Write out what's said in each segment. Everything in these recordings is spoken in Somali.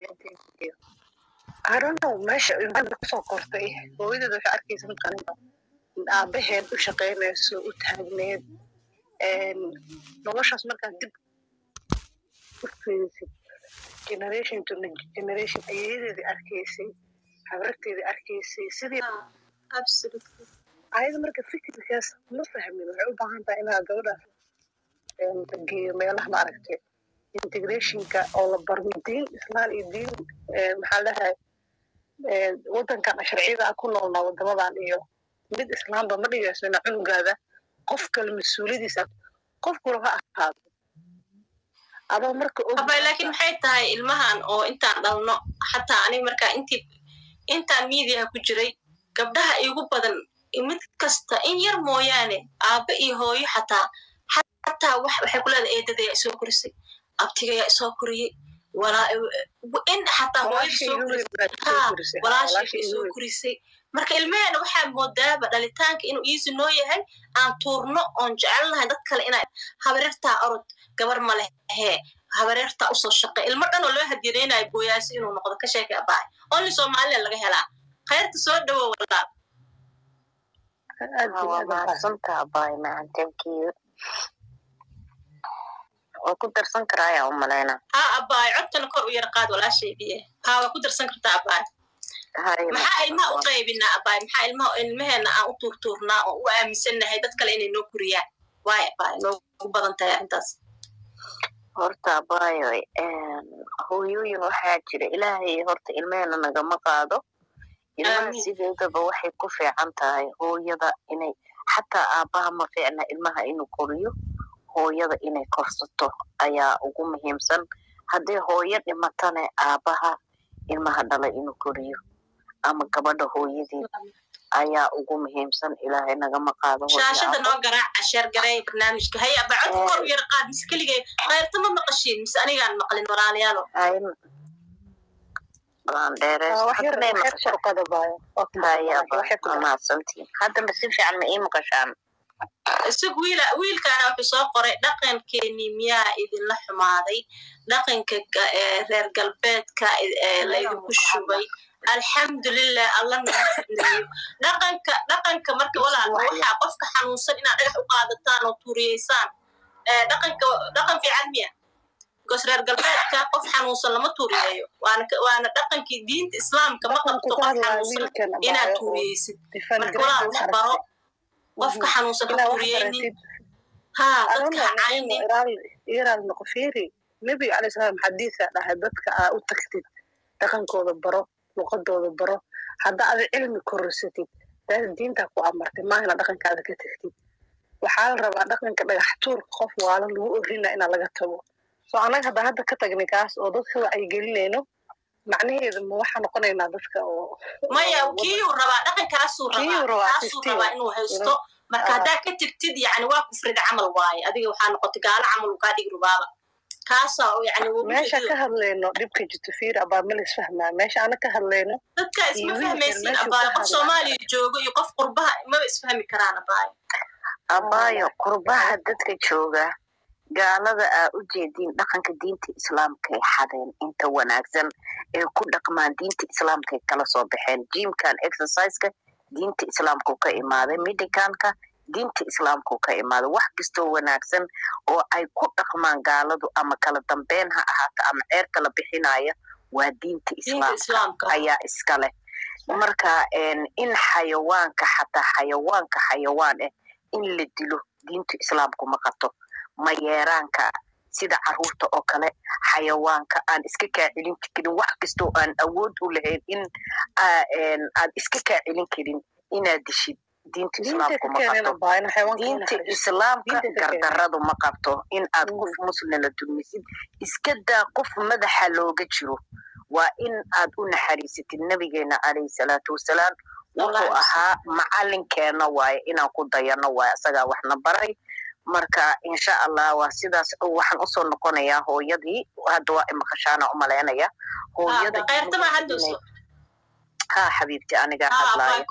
I don't know meesha ilmaha kusoo kortay hooyadeed waxay arkaysa mataqaanaa aabaheed u shaqaynayso u taagneed noloshaas markaad dib u fiirisid generation to generation ayayadeedii arkaysay habarteedii arkaysay sidii ayada marka fikirkaas ma fahmin waxay u baahan tahay inaad gabadhaas geeyo meelaha maaragtay integrationka oo la barmo diin islaan iyo diin maxaa dhahay wadankan sharciyada ku noolnaa wadamadan iyo mid islaamba ma dhigayso ina cunugaada qof kale mas-uuliyadiisa qofkula ha ahaado adoo marka abay laakiin maxay tahay ilmahan oo intaan dhalno xataa aniga markaa intii intaan miidiyaha ku jiray gabdhaha igu badan mid kasta in yar mooyaane aabba iyo hooyo xataa xataa waxay ku leedahay eedadayaa isoo korisay abtigayaa isoo koriyey in xataa hooyadawalaashiika isoo korisay marka ilmeheena waxaa moodaaba dhalitaanka inuu iisi noo yahay aan tuurno oon jecelnahay dad kale ina habareertaa orod gabar ma lehee habareertaa usoo shaqey ilmo dhan oo loo hadyanaynayo booyaasi inuu noqdo ka sheekay abahay only somalilan laga helaa khayrta soo dhowo walaal waa mahadsanta abaay macan thank you waa ku darsan karaa ayaa u malayna ha abaay codkana kor u yara qaad walaashaydiye ha waa ku darsan kartaa abaay maxaa ilmaha u qaybinaa abaay maxaa ilmaha ilmaheena aan u tuurtuurnaa oo u aaminsannahay dad kale inay noo kuriyaan waay abaay noogu badan tahay arrintaas horta abaayo hooyooyin waxaa jira ilaahay horta ilmeheena nagama qaado ilmaha sideedaba waxay ku fiican tahay hooyada inay xataa aabbaha ma fiicna ilmaha inuu koriyo hooyada inay korsato ayaa ugu muhiimsan haddii hooyo dhimatane aabbaha ilmaha dhala inuu koriyo ama gabadha hooyadii ayaa ugu muhiimsan ilaahay nagama qaado shaashada noo garaaca sheergareey barnaamijka hay aba codka kor u yar qaad mise keligay khayrta ma maqashiin mise anigaan maqlin walaalayaalo mahadsantiin haddaba si fiican ma ii maqashaan isag wiila wiilkaana wuxuu soo qoray dhaqankeenii miyaa idinla xumaaday dhaqanka reer galbeedka laydinku shubay alxamdulilah alla naga fidneeyo dhaqanka dhaqanka marka walaalka waxaa qofka xanuunsan inaad dhagax u qaadataan oo tuuriyeysaan dhaqanka dhaqan fiican miya because reer galbeedka qof xanuunsan lama tuuriyeeyo waana waana dhaqankii diinta islaamka ma qabto qof xanuunsan inaad tuuriyeysid marka walaal wax baro qofka xanuunsan ha tuuriyeynin ha dadka ha caynin iraad noqofiri nebiga calay salaam xadiisa dhahay dadka aa u tagtid dhaqankooda baro luqadooda baro hadda ada cilmi korosatid daada diintaa ku amartay maahina dhaqankaada ka tagtid waxaa la rabaa dhaqanka dhagax tuurka qof waalan lagu orina inaa laga tago so annaga hadda hadda ka tagnay kaas oo dadka wacyigelinayno macnaheedu ma waxaa noqonaynaa dadka oo maya kiiyuu rabaa dhaqankaasuu rabaa kaasuu rabaa inuu haysto marka haddaa ka tigtid yani waa kufrida camal waaye adiga waxaa noqotay gaalo camal uu kaa dhigi rubaaba kaasaa yani meesha ka hadlayno dhibka jirto fiir abaa ma lis fahmaa meesha ana ka hadlayno dadka isma fahmaysin abaayo qof soomaaliya joogo iyo qof qurbaha maba isfahmi karaan abaayo abaayo qurbaha dadka jooga gaalada aa u jeediin dhaqanka diinta islaamkay xadeen inta wanaagsan ee ku dhaqmaan diinta islaamkay kala soo baxeen jimkan exerciseka diinta islaamku ka imaaday medicanka diinta islaamku ka imaaday wax kastoo wanaagsan oo ay ku dhaqmaan gaaladu ama kala dambeyn ha ahaato ama ceer kala bixinaya waa diinta islaamka ayaa iska leh marka in xayawaanka xataa xayawaanka xayawaan ah in la dilo diinta islaamku ma qabto mayeeraanka sida caruurta oo kale xayawaanka aan iska kaa celin karin wax kastoo aan awood u lahayn in aad iska kaa celin karin inaad dishid diinta islaamku ma qabto diinta islaamka gardaradu ma qabto in aad qof muslina dulmisid iska daa qof madaxa looga jiro waa in aad u naxariisatid nabigeena calayhi salaatu wasalaam wuxuu ahaa macalinkeena waaye inaan ku dayano waaye isagaa waxna baray marka insha allah waa sidaas waxaan usoo noqonayaa hooyadii hadda waa imaqashaana umalaynaya hooyada ha xabiibti anigaa hadlaayo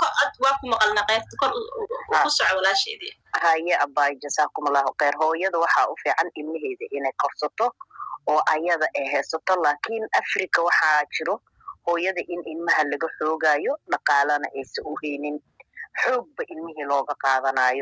haye abaay jasaakum allahu kheyr hooyada waxaa u fiican ilmaheeda inay korsato oo ayada ay haysato laakiin africa waxaa jiro hooyada in ilmaha laga xoogayo dhaqaalana aysa u haynin xoogba ilmihii looga qaadanayo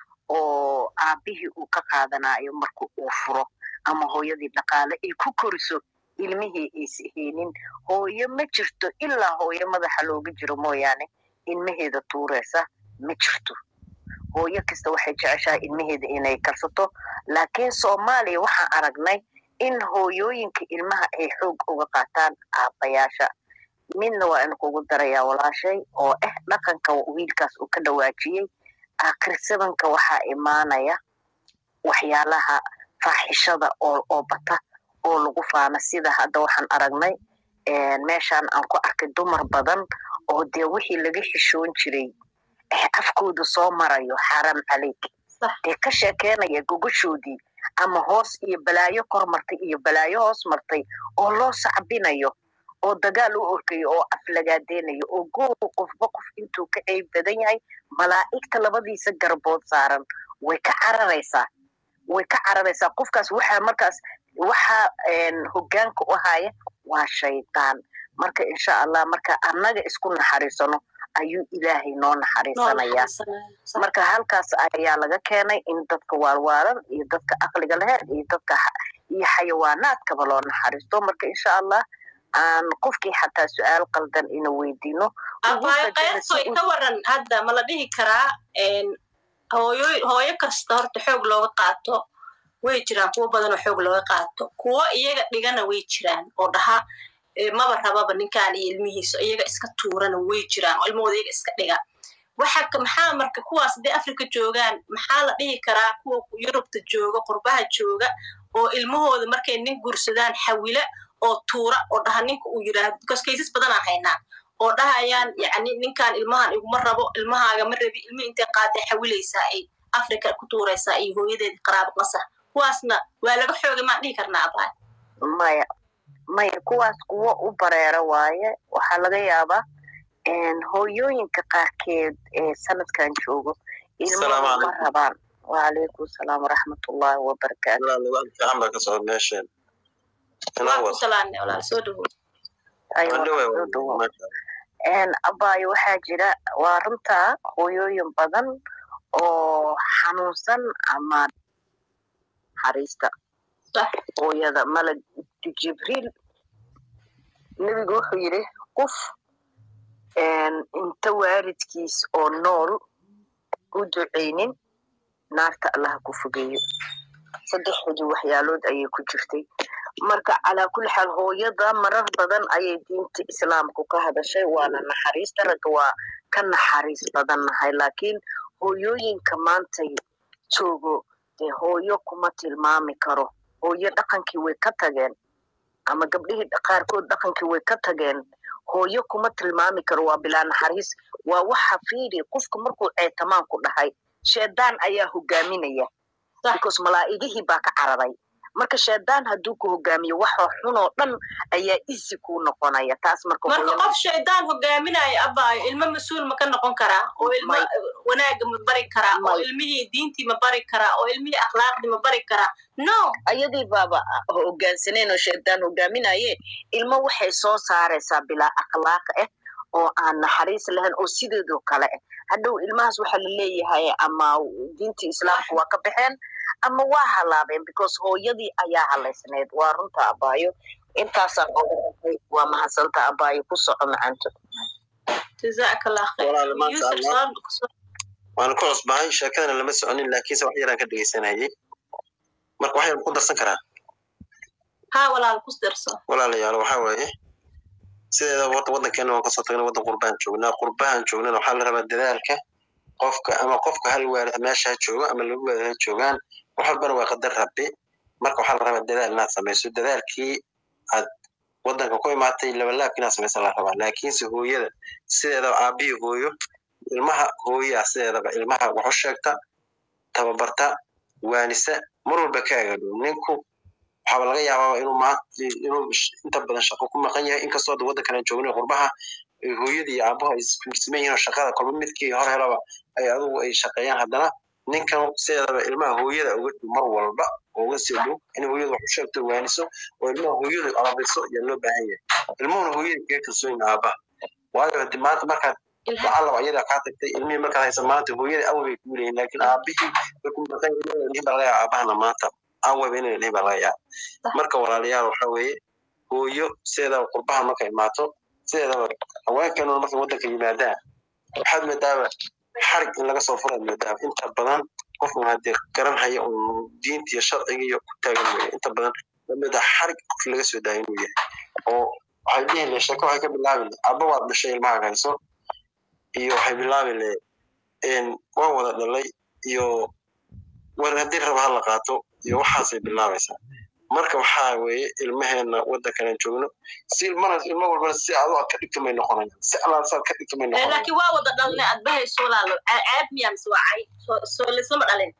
oo aabihii uu ka qaadanayo marka uu furo ama hooyadii dhaqaale ay ku koriso ilmihii aysa haynin hooyo ma jirto ilaa hooyo madaxa looga jiro mooyaane ilmaheeda tuureysa ma jirto hooyo kasta waxay jeceshahay ilmaheeda inay karsato laakiin soomaaliya waxaan aragnay in hooyooyinka ilmaha ay xoog uga qaataan aabbayaasha midna waa in kugu darayaa walaashay oo ah dhaqanka wiilkaas uu ka dhawaajiyey akhrisabanka waxaa imaanaya waxyaalaha faaxishada oo oo bata oo lagu faana sida hadda waxaan aragnay meeshaan aan ku arkay dumar badan oo dee wixii laga xishoon jiray afkooda soo marayo xaram caleyk dee ka sheekeynaya gogashoodii ama hoos iyo balaayo kor martay iyo balaayo hoos martay oo loo sacbinayo oo dagaal u orkayo oo aflagaadeynayo oo goo qofba qof intuu ka ceyb badan yahay malaa'igta labadiisa garbood saaran way ka cararaysaa way ka cararaysaa qofkaas waxaa markaas waxaa hoggaanka u haya waa shaydaan marka insha allah marka annaga isku naxariisano ayuu ilaahay noo naxariisanayaa marka halkaas ayaa laga keenay in dadka waalwaalan iyo dadka aqliga laheed iyo dadka iyo xayawaanaadkaba loo naxariisto marka insha allah aan qofkii xataa su-aal qaldan ina weydiino abaaqeyntoy ka waran hadda ma la dhihi karaa hooyo hooyo kasta horta xoog looga qaato way jiraan kuwo badanoo xoog looga qaato kuwo iyaga dhigana way jiraan oo dhaha maba rababa ninkaan iyo ilmihiisa iyaga iska tuurana way jiraan oo ilmahooda iyaga iska dhiga waxa maxaa marka kuwaas hadday africa joogaan maxaa la dhihi karaa kuwa yurubta jooga qurbaha jooga oo ilmahooda markay nin guursadaan xawila oo tuura oo dhaha ninka uu yidhaahdo because kaysas badanaan haynaa oo dhahayaan yani ninkaan ilmahan iguma rabo ilmahaaga ma rabi ilmihi intay qaaday xawilaysaa ay africa ku tuuraysaa iyo hooyadeeda qaraabo qasah kuwaasna waa laga xoogay maan dhihi karnaa abaa maya maya kuwaas kuwo u bareera waaye waxaa laga yaabaa hooyooyinka qaarkeed ee sanadkan joogo ilmaha ma rabaan wacalaykum salaam waraxmatullahi wabarakaatu abaayo waxaa jira waa runtaa hooyooyin badan oo xanuunsan ama naxariista hooyada malag jibriil nebigu wuxuu yidhi qof inta waalidkiis oo nool u ducaynin naarta allaha ku fogeeyo saddexdii waxyaalood ayay ku jirtay marka calaa kulli xaal hooyada marar badan ayay diinta islaamku ka hadashay waana naxariista ragga waa ka naxariis badan nahay laakiin hooyooyinka maantay joogo dee hooyo kuma tilmaami karo hooyo dhaqankii way ka tageen ama gabdhihii qaarkood dhaqankii way ka tageen hooyo kuma tilmaami karo waa bilaa naxariis waa waxa fiiri qofka markuu ceetamaan ku dhahay sheedaan ayaa hogaaminaya because malaa'igihii baa ka cararay marka shaydaan hadduu ku hogaamiyo waxa xunoo dhan ayaa isi kuu noqonaya taas marka marka qof shaydaan hogaaminayo abaayo ilmo mas-uul ma ka noqon karaa oo ilmo wanaaga ma bari karaa oo ilmihii diintii ma bari karaa oo ilmihii akhlaaqdii ma bari karaa no ayadii baaba hogaansaneen oo shaydaan hogaaminaye ilmo waxay soo saaraysaa bilaa akhlaaq ah oo aan naxariis lahayn oo sideedoo kale ah hadhow ilmahaas waxaa la leeyahay ama diintii islaamka waa ka baxeen ama waa halaabeen because hooyadii ayaa halaysneed waa runta abaayo intaasaan ogahay waa mahadsanta abaayo ku soco macanto waana ku cusbahay sheekadana lama soconin laakiinse wax yaraan ka dhegeysanayay marka wax yar ku darsan karaa ha walaal ku darso walaalayaal waxaa waaye sideeda horta waddankeena waan kasoo tagnay waddan qurbahan joognaa qurbahan joognana waxaa la rabaa dadaalka qofka ama qofka hal waalid meesha ha joogo ama laba waalid ha joogaan wax walbana waa qadar rabbi marka waxaa la rabaa dadaal inaad samayso dadaalkii aad waddanka ku imaatay labalaabki inaad samaysa la rabaa laakiinse hooyada sideedaba aabihii hooyo ilmaha hooyaa sideedaba ilmaha wax u sheegta tababarta waanisa mar walba ka agadhow ninku waxaaba laga yaabaa inuu maanta inuu inta badan shaqo ku maqan yahay inkastoo da waddankan aan joogno qurbaha hooyadii iyo aabaha ay iskuursiman yihiin oo shaqada kolba midkii hor helaba ay adugu ay shaqeeyaan haddana ninkan sideedaba ilmaha hooyada uga dhow mar walba oo uga sii dhow in hooyada wax u sheegto waaniso oo ilmaha hooyada alabiso ayaa loo baahan yahay ilmuhuna hooyada kaga kalsoon yihin aabaha waayo hadi maanta markaad ilha lacalla ayadaa kaa tagtay ilmihii markaad haysa maanta hooyada awabay kuu leeyihin laakiin aabihii markuu maqan yahay lihin baa laga yaaba aabahana maanta awaba inay lihin baa laga yaaba marka walaalayaal waxa weeye hooyo sideedaba qurbaha marka imaato sideedaba haweenkanuna markay waddanka yimaadaan waxaad moodaaba xarig in laga soo furaad moodaaba inta badan qofkan haddii garan haya un diinta iyo sharciga iyo ku taagan weeye inta badan lamida xarig qof laga soo daaya inuu yahay oo waxay dhihi le sheeko waxay ka bilaabi le abba waad dhashay ilmahaaga hayso iyo waxay bilaabi le waan wada dhalay iyo war haddii raba ha la qaato iyo waxaasay bilaabaysaa marka waxaa weeye ilmaheena waddankanan joogno si ilmana ilmo walbana si adu aad ka dhigta may noqonayaan si alaal saad ka dhigta may Eh, noqonayaan laakiin waa wada dhalnay aad bahayso walaalo Ca- caab miyaa mise waa cay soo- soo lislama dhalin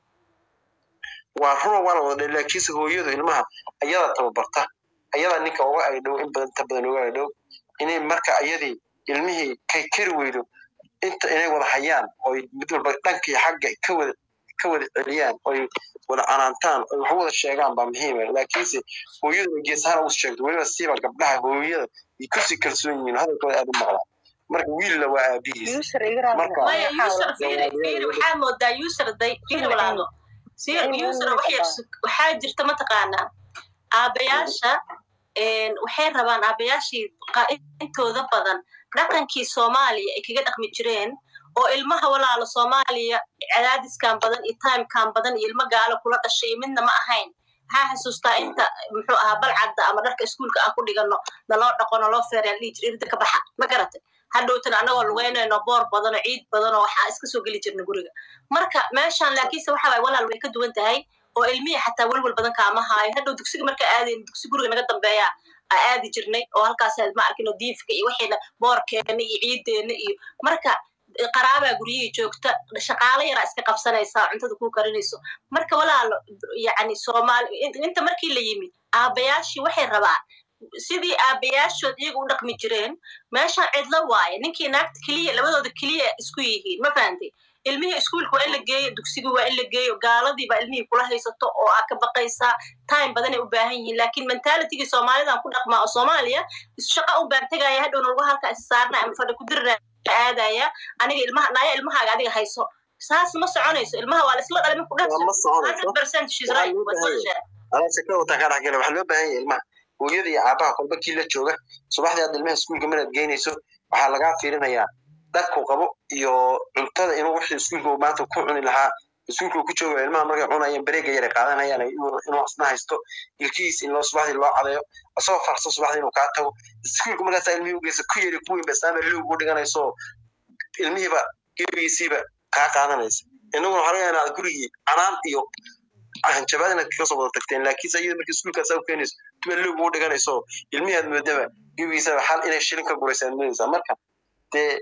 waa runa waa la wada dhalay laakiinse hooyadu ilmaha ayadaa tababarta ayadaa ninka uga agdhow in badan inta badan uga agdhow inay marka ayadii ilmihii kay kari weydo inta inay wada hayaan oy mid walba dhankii xagga ka wada ka wada celiyaan oy wada canaantaan oy wax wada sheegaan baa muhiima laakiinse hooyadu ay geesahaan ugu sheegto weliba siiba gabdhaha hooyada ay kusii kalsoon yihiin hadalkooda aad u maqlaan marka wiilna waa aabihiis User iga raali Marka- maayo. maya user fiiri fiiri waxaa moodaa user day fiiri walaalo si user wax yar sug- waxaa jirta mataqaanaa aabayaasha een, waxay rabaan aabayaashii qa- intooda badan dhaqankii soomaaliya ay kaga dhaqmi jireen oo ilmaha walaalo soomaaliya cadaadiskan badan iyo timekan badan iyo ilmo gaalo kula dhashay iyo midna ma ahayn maxaa xasuustaa inta muxuu ahaa balcadda ama dharka iskuulka aan ku dhigano naloo dhaqo naloo feereen dhihi jir irda ka baxa ma garatay hadhowtan anagoo lugeynayno boor badan oo ciid badan oo waxaa iska soo geli jirna guriga marka meeshaan laakiinse waxa waay walaal way ka duwan tahay oo ilmihii xataa welwel badan kaama haayo hadhow dugsiga marka aadayn dugsi guriga naga dambeeya aa aadi jirnay oo halkaas ma arkino diifka iyo waxayna boorkeena iyo ciideena iyo marka qaraabaa guryihii joogta shaqaalo yaraa iska qabsanaysaa cuntada kuu karinayso marka walaalo yani soomaali inta markii la yimid aabayaashii waxay rabaan sidii aabayaashood iyaga u dhaqmi jireen meeshaan cidlo waaye ninkii naagta keliya labadooda keliya isku yihiin ma fahantay ilmihii iskuulka waa in la geeyo dugsigii waa in la geeyo gaaladiiba ilmihii kula haysato oo aa ka baqaysaa time badanay u baahan yihiin laakiin mentalitigii soomaalidan ku dhaqmaa oo soomaaliya shaqa un baan tegaya hadhowna lagu halkaa is saarna ama fadhi ku dirna aadaya aniga ilmaha naya ilmahaaga adiga hayso saas ma soconayso ilmaha waa laisla dhalay marku waa ma soconayso hundred percent she's Waxaa right loo waa baahan soo sheegay adaa shakada wataa kaa dhexgala waxaa loo baahan yahay ilmaha hooyada iyo aabaha kolba kii la jooga subaxdii aad ilmaha iskuulka manaad geynayso waxaa lagaa fiirinayaa dharku qabo iyo cuntada inuu wixii iskuulka uu maanta ku cuni lahaa iskuulka uu ku jooga ilmaha markay cunayaan bareega yara qaadanayaan inuu inuu asna haysto ilkihiis in loo subaxdii loo cadeeyo asagoo farso subaxdii inuu kaa tago iskuulka markaasaa ilmihii ugeysa ku yari ku weyn ba islaama loogu dhiganayso ilmihiiba gebigiisiiba kaa qaadanaysa innaguna waxaa laga yaabaa inaad gurigii canaan iyo hanjabaad inaad kaga soo wada tagteen laakiinse iyada markii iskuulkaas u keenayso tuba loog ugu dhiganayso ilmihii aad moodaba gebigiisaba xal inay shilin ka guraysa aad moodaysaa marka dee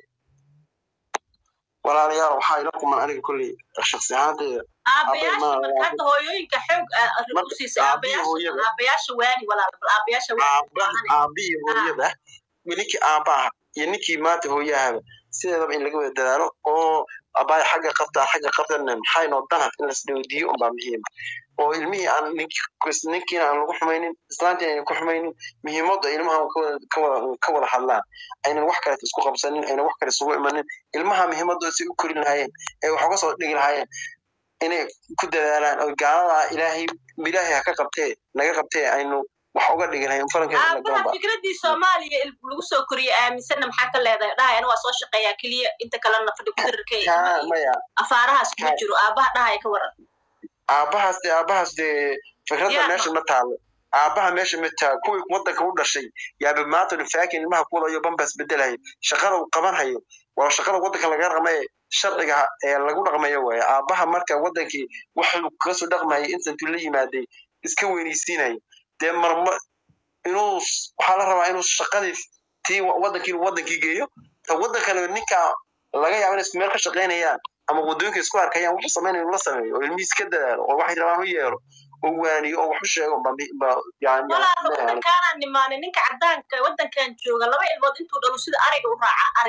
walaalayaal waxaa ila kuman aniga kolley shaksi ahaanteyda aabayaasha ma- marka hadda hooyooyinka xoog Marka u siisay aabbihi aabayaasha hooyada- aabayaasha waani walaal bal aabayaasha waani aabaha aabihii hooyada ninkii aabaha iyo ninkii maanta hooyahaba sideedaba in laga wada dadaalo oo abaay xagga qabtaa xagga qabtana maxay noo danad in lasdawdiyo unbaa muhiima oo ilmihii aan ninkii ninkiina aan lagu xumaynin islaantiina aynan ku xumaynin muhiimadda ilmaha ka wada ka wada ka wada hadlaan aynan wax kale isku qabsanin aynan wax kale isugu imanin ilmaha muhiimadooda si u korin lahaayeen ee wax uga soo dhigi lahaayeen inay ku dadaalaan oo gaaladaa ilaahay ilaahay ha ka qabtee naga qabtee aynu wax uga dhigi lahayn farankeeda la aabaha galanba fikradii soomaaliya il- lagu soo koriyey aaminsanna maxaa ka leedahay dhahay ana waa soo shaqeeyaa keliya inta kalena fadhi ku dirirka kaa maya afaarahaas kuma Kaa- jiro aabaha dhahaya ka waran aabahaas dee aabahaas dee fikradda Yaa meesha ma taalo aabaha meesha ma taalo kuwii waddanka u dhashay yaaba maanta dhifaakin ilmaha ku wadayo bambaas bedelaya shaqada uu qabanhayo waa shaqada waddanka laga dhaqmaye sharciga ee lagu dhaqmayo waaye aabaha marka waddankii waxuu kaga soo dhaqmayay intantuu la yimaaday iska weynaysiinaya dee marma inuu s- waxaa la rabaa inuu shaqadii tii wa- waddankii inuu waddankii geeyo ta waddankana ninka laga yaaba inay isku meel ka shaqaynayaan ama waddooyinka isku arkayaan wuxuu samaynayo inuu la sameeyo oo ilmihiis ka dadaalo oo waxay rabaan u yeelo oo waaniyo oo wax u sheego ba ba yani walaalo waddankaanaan nimaanin ninka caddaanka waddankan jooga laba ilmood intuu dhalo sida ariga u raaca ariga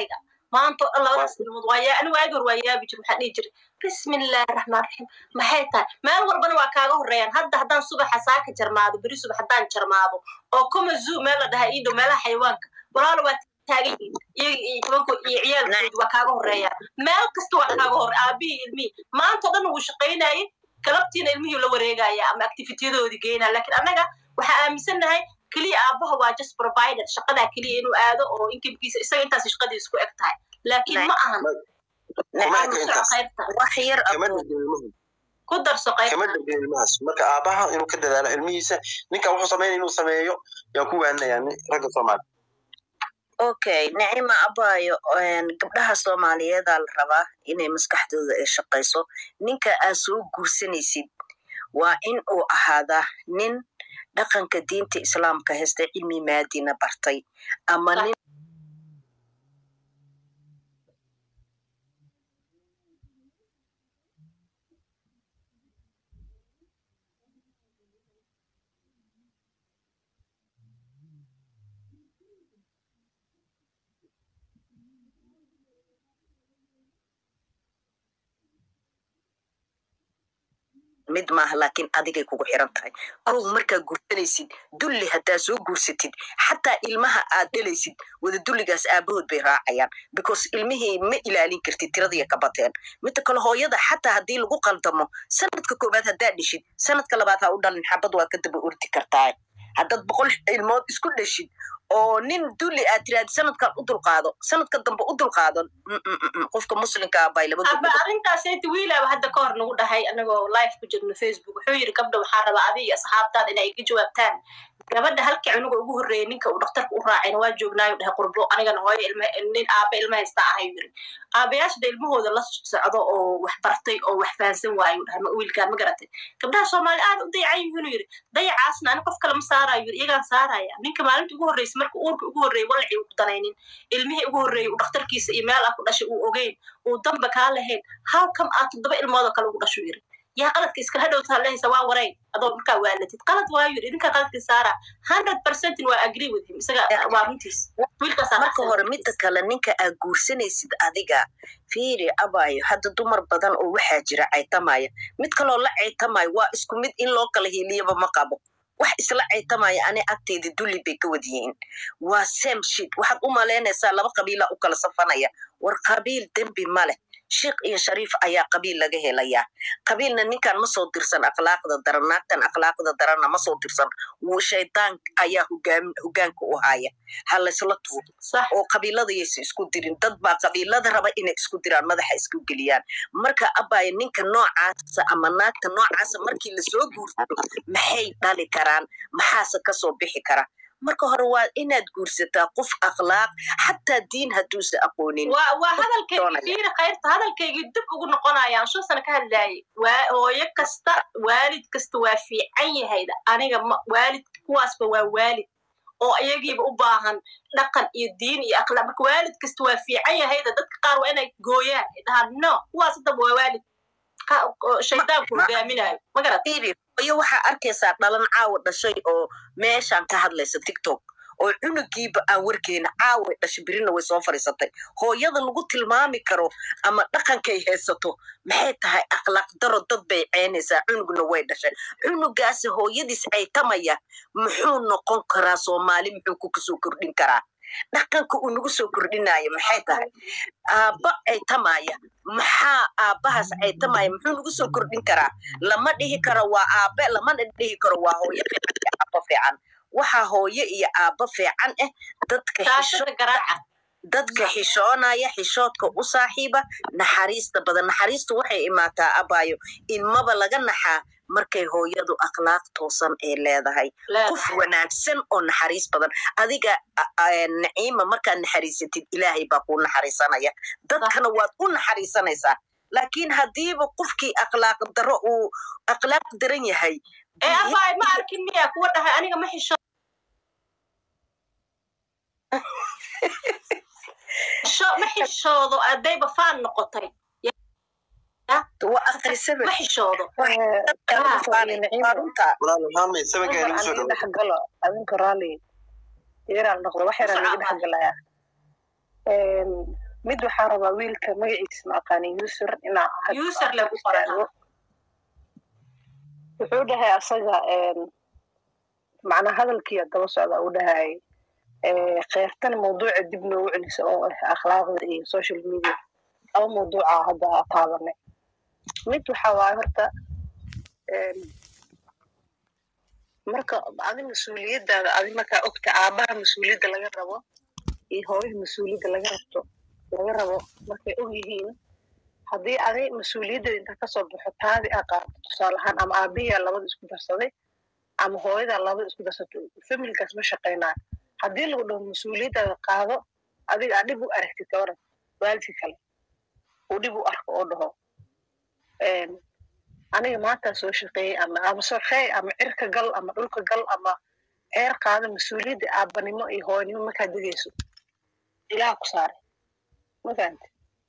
maanta oo dhan labadaas ilmood waa yaa anigu waagi hor waa yaabi jir waxaa dhihi jiray bismillahi raxmaan raxiim maxay tahay meel walbana waa kaaga horeeyaan hadda haddaan subaxa saaka jarmaado beri subax haddaan jarmaado oo kuma zoo meel la dhahaa iidhow meelaha xayawaanka walaalo waa taagan yihiin iyo tobankood iyo ciyaalkoodi waa kaaga horeeyaan meel kasta waa kaaga hore aabihii ilmihii maanta o dhan wuu shaqaynayay galabtiina ilmihii la wareegaya ama activityadoodii geynaya lakin annaga waxaa aaminsannahay keliya aabaha waa just provider shaqadaa keliya inuu aado oo inkibkiisa isaga intaas shaqadiisa ku eg tahay laakiin ma ahan khayrta wax yar kama abo dhigin ilmuhu ku darso kama khayrta dhigin ilmahaas marka aabaha inuu ka dadaalo ilmihiisa ninka wuxuu sameynaya inuu sameeyo yaan ku waaninayaa nin- ragga soomaali okay nicima abayo een, gabdhaha soomaaliyeedaa la rabaa inay maskaxdooda ay shaqayso ninka aad soo guursanaysid waa in uu ahaadaa nin dhaqanka diinta islaamka haysta cilmi maadina bartay ama nin mid maaha laakiin adigay kugu xiran tahay kow markaa guursanaysid dulli haddaa soo guursatid xataa ilmaha aad dhalaysid wada dulligaas aabahood bay raacayaan because ilmihii ma ilaalin kartid tiradiya ka bateen midda kale hooyada xataa haddii lagu qaldamo sanadka koowaad haddaa dhishid sanadka labaad ha u dhalin xabad waa ka daba ordi kartaa haddaad boqol ilmood isku dhashid oo nin dulli aad tiraadi sanadkan u dulqaado sanadka dambe u dulqaado mm, mm, mm, mm, qofka muslimka ah bay laba aba arrintaasayta wiilaaba hadda ka hor nagu dhahay anagoo live ku jirno facebook wuxuu yidhi gabdha waxaa rabaa adiga iyo asxaabtaada inay iga jawaabtaan gabadha halkii cunuga ugu horreeyay ninka uu dhakhtarka u raacayna waa joognaayu dhahay qurbo anigana hooyo ilma nin aaba ilma haysta ahayu yiri aabayaasha da ilmahooda la socdo oo wax bartay oo wax fahansan waayu dhahay ma- wiilkaan ma garatay gabdhaha soomaali aad u dayacan yihiinu yiri dayacaasna ani qof kale ma saarayo yiri iyagaan saaraya ninka maalinta ugu horreysay marka uurka ugu horreeyay walacii uu ku danaynin ilmihii ugu horreeyay uu dhakhtarkiisa iyo meel ah ku dhashay uu ogeyn uu damba kaa lahayn how come aad toddoba ilmoodoo kale ugu dhashu yiri yaa qaladka iskala hadhowtaa lehaysa waa waray adoo markaa waalatid qalad waayu yiri idinka qaladkii saara hundred percentin waa agree with him isaga waa runtiis wiilkaasaa marka hore midda kale ninka aad guursanaysid adiga fiiri abayo hadda dumar badan oo waxaa jira caytamaya mid kaloo la caytamayo waa isku mid in loo kala hiiliyaba ma qabo wax isla caytamaya ani agteyda dulli bay ka wad yihiin waa same shit waxaad u malaynaysaa laba qabiila u kala safanaya war qabiil dembi ma leh sheikh iyo shariif ayaa qabiil laga helayaa qabiilna ninkan ma soo dirsan akhlaaqda daran naagtan akhlaaqda daranna ma soo dirsan wuu shaydaan ayaa hogaam- hogaanka u haya ha laysla tuuro sax oo qabiilada yaysa isku dirin dad baa qabiilada raba inay isku diraan madaxa isku geliyaan marka abaya ninka noocaasa ama naagta noocaasa markii lasoo guursado maxay dhali karaan maxaase kasoo bixi kara marka hore waa inaad guursataa qof akhlaaq xataa diin hadduusa aqoonin waa waa hadalkaygii doonaya. fiiri khayrta hadalkaygii dib ugu noqonayaan shan sano ka hadlaayay waa hooyo kasta waalid kasta waa fiican yahayda aniga ma waalid kuwaasba waa waalid oo iyagiiba u baahan dhaqan iyo diin iyo akhlaaq marka waalid kasta waa fiican yahayda dadka qaar waa inay gooyaan ay dhahaan no kuwaas hadaba waa waalid Qa- oo shaydaanku ma- hogaaminayo ma garat fiiri hooyo waxaa arkaysaa dhalan caawa dhashay oo meeshaan ka hadlaysa tiktok oo cunugiiba aan warkeena caaway dhashay birina way soo fadhiisatay hooyada lagu tilmaami karo ama dhaqankay haysato maxay tahay akhlaaq daro dad bay ceynaysaa cunugna way dhashay cunugaasi hooyadiis caytamaya muxuu noqon karaa soomaali muxuu ku kasoo kordhin karaa dhaqanka uu nagu soo kordhinaya maxay tahay aabba caytamaya maxaa aabbahaas caytamaya muxuu nagu soo kordhin karaa lama dhihi karo waa aabe lamana dhihi karo waa hooyo fiican iyo aabbo fiican waxaa hooyo iyo aabbo fiican ah dadka xisho taashada garaaca dadka xishoonaya xishoodka u saaxiiba naxariista badan naxariistu waxay imaataa abayo ilmaba laga naxaa markay hooyadu akhlaaq toosan ay leedahay qof wanaagsan oo naxariis badan adiga a- a- naciima markaad naxariisatid ilaahay baa kuu naxariisanaya dadkana waad u naxariisanaysaa laakiin haddiiba qofkii akhlaaq daro uu akhlaaq daran yahay ee abaay ma arkin miyaa kuwa dhahay aniga ma xisho xisho- ma xishoodo adayba faan noqotay waa akhrisaba ma xishoodo waa runta walaal maxamed sabagaa nagu soo aan dhawo dhexgalo adinka raalli yaraan noqdo wax yaraan iga dhexgalaya mid waxaa rabaa wiilka magaciisa ma aqaanin user inaa had- user lagu qoraa wuxuu dhahay asaga macnaa hadalkiiya daba socda uu dhahay keyrtan mawduuca dib noogu celisa oo ah akhlaaqda iyo social media laba mawduuca hadda taabanay mid waxaa waaye horta em, marka adi mas-uuliyadaada adi markaa ogta aabaha mas-uuliyadda laga rabo iyo hooyaha mas-uuliyadda laga rabto laga rabo markay og yihiin haddii adi mas-uuliyaddeeda intaa kasoo baxo taadi aa qaadato tusaale ahaan ama aabihiyaa labada isku darsaday ama hooyadaa labada isku darsato familkaas ma shaqaynayo haddii lagu dhaho mas-uuliyaddaada qaado adiga aa dhib u aragtid gabaran waalidka kale uu dhib u arko oo dhaho em, aniga maantaa soo shaqeeyey ama ama shaqeey ama cirka gal ama dhulka gal ama ceer qaado mas-uuliyadda aabanimo iyo hooyanimo markaa degayso ilaha ku saaray ma fahamte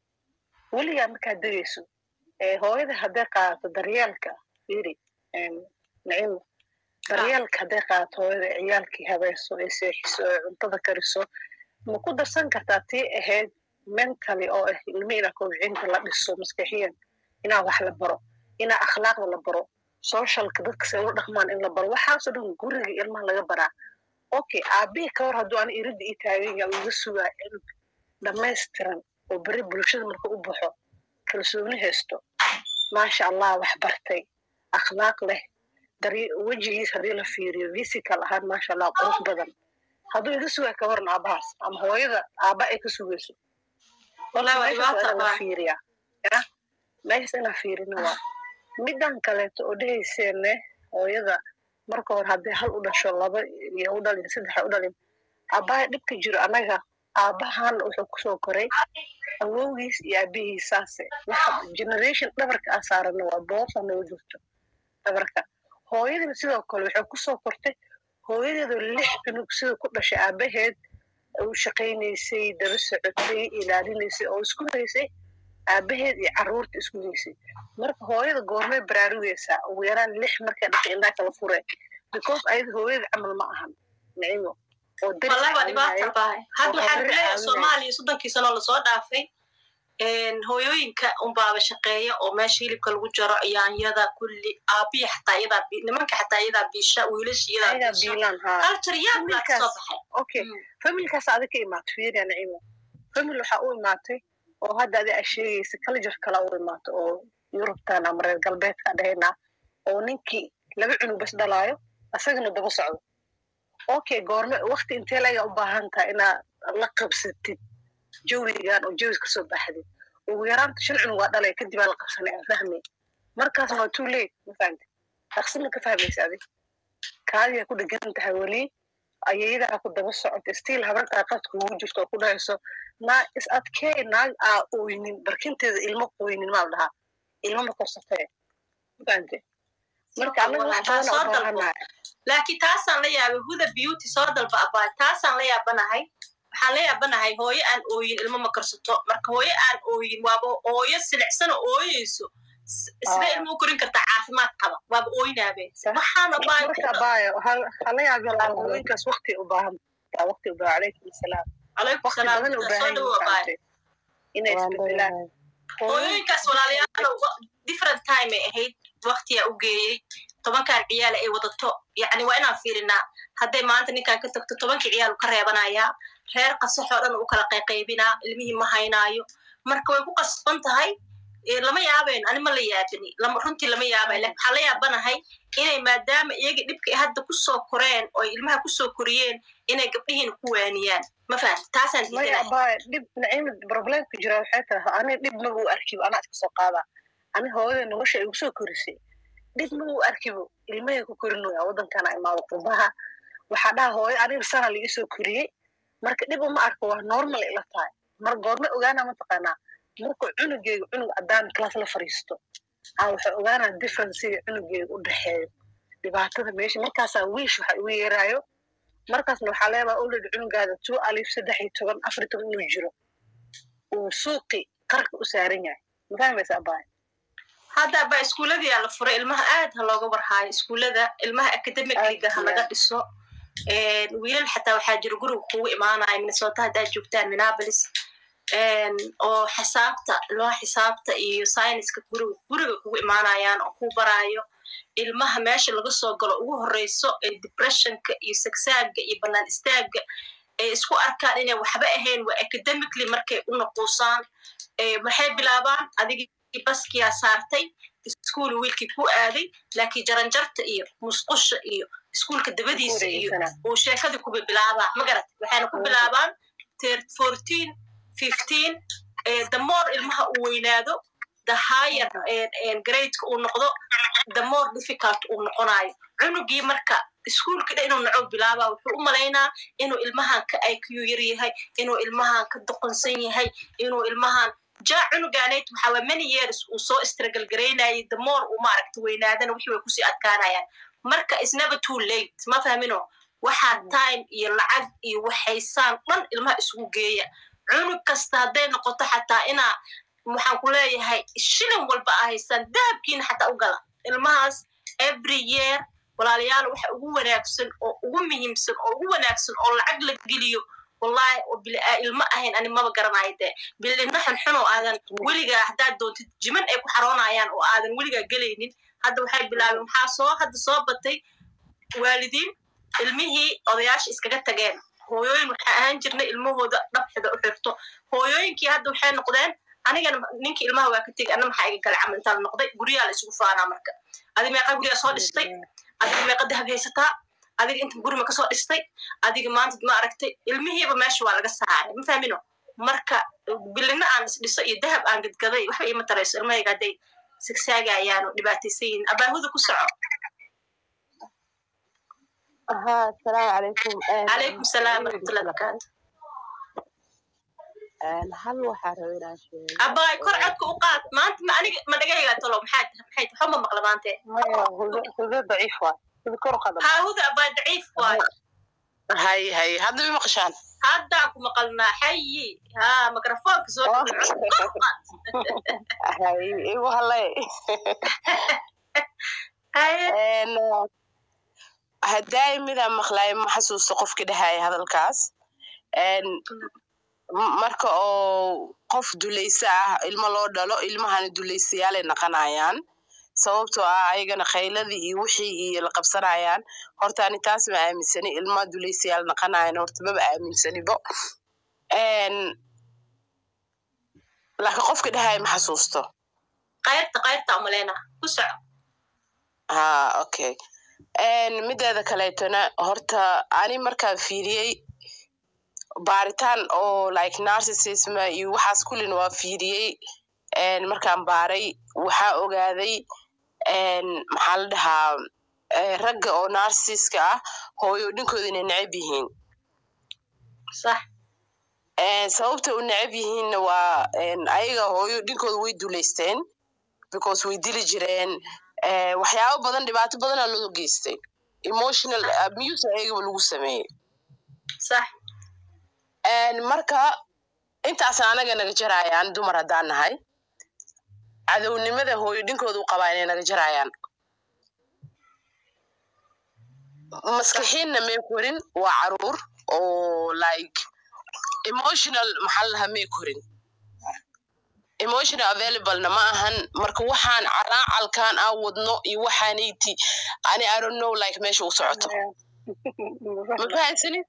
weligaa markaa degayso ee hooyada hadday qaadato daryeelka fiiri em, nacimo daryeelka hadday qaadato hooyada ee ciyaalkii habeeso ee seexiso ee cuntada kariso ma ku darsan kartaa tii ahayd mentally oo ah ilmi inaa kobcinta la dhiso maskaxiyan inaa wax la baro inaa akhlaaqda la baro socialka dadka se ula dhaqmaan in la baro waxaasoo dhan guriga ilmaha laga baraa okay aabihii ka hor hadduu ana iridda ii taagan yaa iga sugaa cilm dhammaystiran oo beri bulshada marka u baxo kalsooni haysto maasha allah wax bartay akhlaaq leh dari- wejigiis haddii la fiiriyo physical ahaan maasha allah qurux badan hadduu iga sugaa ka waran aabahaas ama hooyada aaba ay ka sugayso Wallahi waa meeshaas waa dhibaato inaa la baa. fiiriyaa ya meeshas inaa fiirina waa midan kaleeto oo dhehayseene hooyada marka hore haddii hal u dhasho laba iyo u dhalin saddex u dhalin aabbaha dhibka jiro annaga aabbahan wuxuu kusoo koray awowgiis iyo aabihiis saase waxa generation dhabarka aa saarana waa boofa noo jirto dhabarka hooyadina sidoo kale waxay kusoo kortay hooyadeedu lix cunug sida ku dhashay aabaheed u shaqaynaysay daba socotay ilaalinaysay oo isku haysay aabaheed iyo carruurta isku haysay marka hooyada goormay baraarugaysaa ugu yaraan lix markay dhashay indhaa kala fureen because ayada hooyada camal ma ahan nicimo oo daris wallahi waa caawinayo dhibaato bahay hadda oo waxaan habar kuleeyahay caawinayo. soomaaliya soddonkii sanoo lasoo dhaafay een, hooyooyinka unbaaba shaqeeya oo meesha hilibka lagu jaro yaanyada kulli aabiya xataa iyadaa bi- nimanka xataa iyadaa biisha wiilasha iyadaa ayagaa biisha biilaan haa culture yaab baa kasoo Familkaas. baxay okay Mm. familkaas adi ka imaatay fiiriya nicimo famil waxaa u imaatay oo hadda adi aa sheegaysa culture kala u imaato oo yurubtan ama reer galbeedka dhahayna oo ninkii laba cunug bas dhalaayo asagana daba socdo okay goorme wakti intee laga u baahan tahay inaad la qabsatid jawigan oo jawis kasoo baxdid ugu yaraanta shan cunug waa dhalay kadib aa la qabsanay aan fahmay markaasna waa too late ma fahamti dhaqsina ka fahmaysa adi kaadiyaa ku dhegan tahay weli ayayadaa ku daba socota stiil habartaa qadka ugu jirto oo ku dhahayso naa is adkee naag aa ooynin barkinteeda ilmo qoynin maa la dhahaa ilmo ma korsatee mafahante marka anaga wax Haa, badan soo oo dalbo baahanahay laakiin taasaan la yaabay huda beauty soo dalba abaa taasaan la yaabanahay waxaan la yaabanahay hooyo aan ooyin ilmo ma karsato marka hooyo aan ooyin waaba hooyo silicsan oo ooyeyso S- sida Ah. ilmo u korin kartaa caafimaad qaba waaba ooynaabe Sah. waxaan abaa marka baayo hala yaabi hooyinkaas wakti u baahan wakti u baahan calaykum asalaam calaykum wakti salaam badan u soo baahan dhawo abaa yihiin inay isbedelaan hooyooyinkaas walaalayaal different time ay ahayd waktiyaa u geeyey tobankan ciyaal ay wadato yacni waa inaan fiirinaa hadday maanta ninkan ka tagto tobankii ciyaal ka reebanayaa reer qasaxoo dhan u kala qayqaybinaa ilmihii ma haynaayo marka way ku qasban tahay Eh, lama yaabayn ani ma la yaabini lama runtii lama yaabay lakin waxaan la yaabanahay inay maadaama iyaga dhibka ay hadda kusoo koreen oo ay ilmaha kusoo koriyeen inay gabdhihiina ku waaniyaan ma fahamti taasaan maya diidanahay abaayo dhib naciima problemka jira waxay tahay ani dhib maga u arkibo anaa iska soo qaada ani hooyada nolosha ay igu soo korisay dhib maga u arkibo ilmahay ku korinaya waddankana imaado qurbaha waxaa dhaha hooyo aniga sana laga soo koriyey marka dhib uma arko waa normal ila tahay mar goorma ogaana mataqaanaa marka cunugeyga cunug adaan class la fariisto aa waxay ogaanaa differencega cunugeyga u dhexeeyo dhibaatada meesha markaasaa wiish waxa igu yeeraayo markaasna waxaa leedaha already cunugaada two alif saddex iyo toban afar iyo toban inuu jiro uu suuqi qarka u saaran yahay ma fahmaysa abaayo hadda ba iskuuladii aa la furay ilmaha aad ha looga warhaayo iskuullada ilmaha academicliga ha laga dhiso wiilal xataa waxaa jira guriga kugu imaanaya minnesota haddaad joogtaan minneapolis oo xisaabta loo xisaabta iyo sayniska guriga guriga kugu imaanayaan oo ku baraayo ilmaha meesha laga soo galo ugu horeyso ee depressionka iyo sagsaaga iyo bannaan istaaga ay isku arkaan inay waxba ahayn waa academically markay u naquusaan maxay bilaabaan adigii baskiyaa saartay iskuul wiilkii ku aaday laakiin jaranjarta iyo musqusha iyo iskuulka dabadiisa iyo uu sheekadii kuba bilaabaa magarat waxayna ku bilaabaan fourteen fifteen the more ilmaha uu weynaado the higher gradeka uu noqdo the more difficult uu noqonayo cunugii marka iskuulka dha inuu naco bilaaba wuxuu u malaynaa inuu ilmahan ka iq yar yahay inuu ilmahan ka doqonsan yahay inuu ilmahan ja cunugaanayd waxaa many years uu soo istragalgaraynayay the more uu maaragta weynaadana wixii way kusii adkaanayaan marka is never too late ma fahmino waxaa time iyo lacag iyo waxaysaan dhan ilmaha isugu geeya cunug kasta hadday noqoto xataa inaa waxaan ku leeyahay shilin walba a haysaan dahabkiina xataa u gala ilmahaas every year walaalayaal waxa ugu wanaagsan oo ugu muhiimsan oo ugu wanaagsan oo lacag la geliyo wallahi oo bilaa ilmo ahayn ani maba garanayo dee bilina xunxun oo aadan weligaa haddaad doontid jiman ay ku xaroonayaan oo aadan weligaa gelaynin hadda waxay bilaabeen waxaa soo hadda soo batay waalidiin ilmihii odayaasha iskaga tageen hooyooyin waxaa ahaan jirnay ilmahooda dhabxida u xirto hooyooyinkii hadda waxay noqdeen anigana ninkii ilmaha waa ka tegay anna maxaa iga gala camal intaan noqday guryaha la isugu faanaa marka adi meeqa guryaa soo dhistay adiga meeqa dahab haysataa adiga inta gurima kasoo dhistay adiga maanta ma aragtay ilmihiiba meesha waa laga saaray ma fahmino marka bilina aan isdhiso iyo dahab aan gadgaday waxba iima tarayso ilmahayga hadday sigsaagayaan oo dhibaataysan yihin abaahuda ku soco ها السلام عليكم calaykum salaam waraxmatullahi barakaatu hal waxaa rabay inaan sheego abaay kor codka u qaad maanta ma aniga ma dhagaygaa talo maxaa maxay waxba ma maqla maante huda daciif waa huda kor qadam haa huda abaay daciif waay hay hay hadda ma maqashaan haddaan ku maqalnaa xayi haa mikrofoonka soo dhawo codka kor u qaad hay igu halay haye haddaay midaan maqlaayo ma xasuusto qofki dhahaya hadalkaas marka oo qof dulaysa ah ilmo loo dhalo ilmahana dulaysayaalay naqanayaan sababtoo ah ayagana khayladii iyo wixii iyo la qabsanayaan horta ani taas ma aaminsani ilma dulaysayaal naqanayan horta maba aaminsanibo laakiin qofka dhahaya ma xasuusto qayrta qayrta umaleyna ku soco ha okay mideeda kaleetona horta ani markaan fiiriyey baaritaan oo like narcissism iyo waxaas kullina waa fiiriyey markaan baaray waxaa ogaaday maxaa la dhahaa ragga oo narcissiska ah hooyo dhinkooda inay necab yihiin sax sababta u necab yihiinna waa ayaga hooyo dhinkooda way dulaysteen because way dili jireen waxyaabo badan dhibaato badana loo geystay emotional abuse ayagaba lagu sameeyey sax marka intaasna anaga naga jarayaan dumar haddaan nahay cadownimada hooyo dhinkooda u qabaa inay naga jarayaan maskixiinna may korin waa caruur oo like emotional maxaa la dhahaa may korin emotional availablena ma ahan marka waxaan calaacalkan aan wadno iyo waxaanayti ani i don't know like meesha u socoto ma fahansanin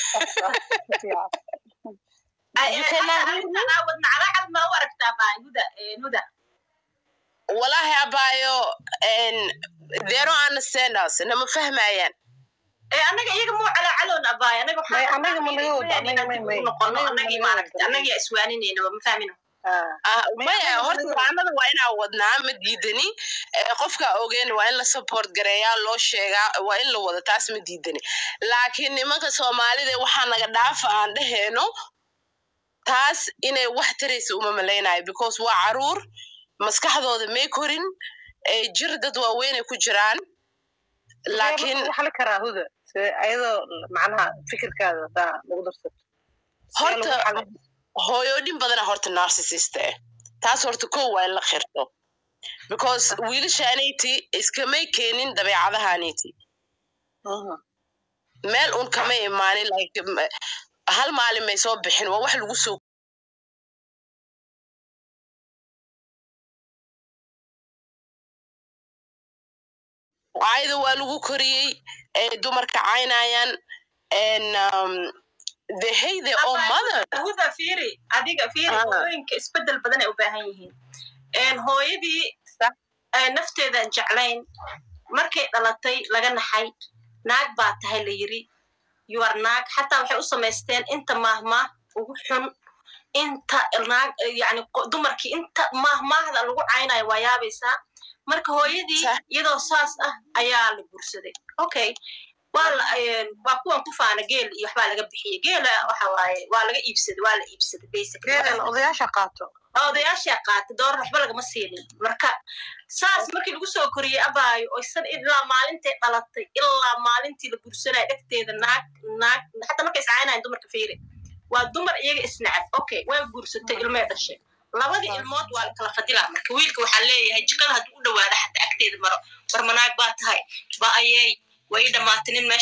wadna calaacal ma u aragtaa baa huda huda walahi abaayo they don't understand us nama fahmayaan annaga iyaga muu calaacaloon abaay anaga anaga ma naga wada anaga may may noqono anagii maaragta annagia iswaaninayna ma fahmino maya horta waanada waa inaa wadnaa ma diidani qofka ogeyn waa in la support gareeyaa loo sheegaa waa in la wada taas ma diidani laakiin nimanka soomaalida waxaa naga dhaafa aan dheheyno taas inay wax taraysa uma malaynayo because waa caruur maskaxdooda may korin jir dad waaweynay ku jiraan laakiin waxaa la karaa huda ayadoo macnaha fikirkaada hadaa lagu darsato horta hooyoodhin badana horta narcissist eh taas horta kow waa in la khirto because wiilashaanayti iskamay keenin dabeecadahaanayti meel un kama imaanin like hal maalin may soo bixin waa wax lagu soo caayda waa lagu koriyey ee dumarka caynayaan and um, they hate their own mother huda fiiri adiga fiiri Ah. hooyooyinka isbedel badan ay u baahan yihiin Een, hooyadii Sax. ee, nafteedan jeclayn markay dhalatay laga naxay naag baa tahay la yiri yuar naag xataa waxay u samaysteen inta maahmaah ugu xun inta naag yani qo- dumarkii inta maahmaahda lagu caynayo waa yaabaysaa marka hooyadii Sax. iyadoo saas ah ayaa la guursaday okay waa la een, waa kuwan ku faana geel iyo waxbaa laga bixiyey geela waxa waaye waa laga iibsaday waa la iibsaday basically geelan odayaasha qaato odayaashaa qaatay door waxba lagama siinin marka saas markii lagu soo koriyey abaayo oo isan ilaa maalintay dhalatay ilaa maalintii la guursanaya dhegteeda naag naag xataa markay iscaaynayan dumarka fiiri waa dumar iyaga isnacab okay waa guursatay ilmay dhashay labadii ilmood waa la kala fadilaa marka wiilka waxaa leeyahay jikada hadduu u dhawaada xataa agteeda maro war manaag baa tahay ba ayey way dhamaatay nin meesha